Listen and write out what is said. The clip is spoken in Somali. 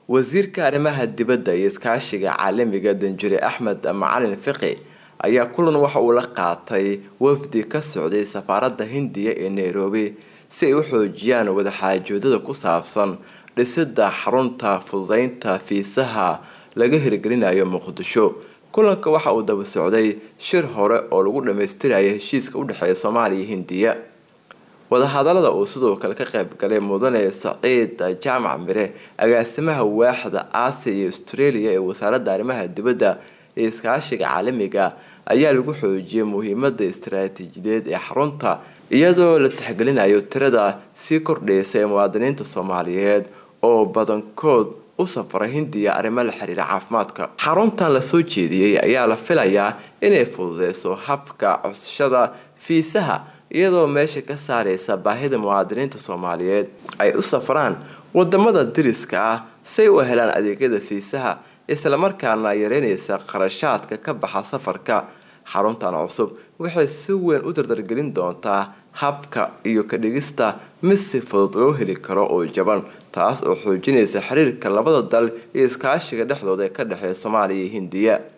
wasiirka arrimaha dibadda iyo iskaashiga caalamiga danjure axmed macalin fiqi ayaa kulan waxa uu la qaatay wafdi ka socday safaaradda hindiya ee nairobi si ay u xoojiyaan wadaxaajoodada ku saabsan dhisida xarunta fududeynta fiisaha laga hirgelinayo muqdisho kulanka waxa uu daba socday shir hore oo lagu dhammaystiraya heshiiska udhexeeya soomaaliya iyo hindiya wadahadalada uu sidoo kale ka qayb galay mudane saciid jaamac mire agaasimaha waaxda aasiya iyo australia ee wasaaradda arrimaha dibadda ee iskaashiga caalamiga ayaa lagu xoojiyay muhiimada istaraatiijiyadeed ee xarunta iyadoo la tixgelinayo tirada sii kordhaysa ee muwaadiniinta soomaaliyeed oo badankood u safra hindiya arrimo la xiriira caafimaadka xaruntan lasoo jeediyey ayaa la filayaa inay fududeyso habka codsashada fiisaha iyadoo meesha ka saareysa baahida muwaadiniinta soomaaliyeed ay u safraan wadamada dariska ah say u helaan adeegyada fiisaha islamarkaana yareyneysa qarashaadka ka baxa safarka xaruntan cusub waxay si weyn u dardargelin doontaa habka iyo ka dhigista mid si fudud loo heli karo oo jaban taas oo xoojinaysa xiriirka labada dal iyo iskaashiga dhexdooda ee ka dhexeeya soomaaliya iyo hindiya